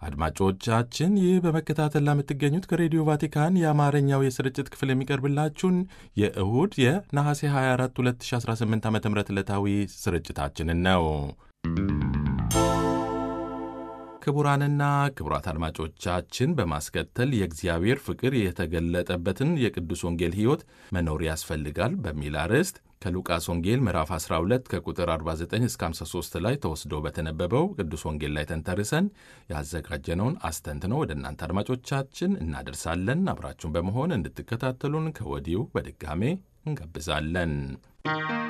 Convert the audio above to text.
አድማጮቻችን ይህ በመከታተል ለምትገኙት ከሬዲዮ ቫቲካን የአማርኛው የስርጭት ክፍል የሚቀርብላችሁን የእሁድ የነሐሴ 24 2018 ዓ ም ዕለታዊ ስርጭታችንን ነው። ክቡራንና ክቡራት አድማጮቻችን በማስከተል የእግዚአብሔር ፍቅር የተገለጠበትን የቅዱስ ወንጌል ሕይወት መኖር ያስፈልጋል በሚል አርዕስት ከሉቃስ ወንጌል ምዕራፍ 12 ከቁጥር 49 እስከ 53 ላይ ተወስዶ በተነበበው ቅዱስ ወንጌል ላይ ተንተርሰን ያዘጋጀነውን አስተንትኖ ወደ እናንተ አድማጮቻችን እናደርሳለን። አብራችሁን በመሆን እንድትከታተሉን ከወዲሁ በድጋሜ እንጋብዛለን።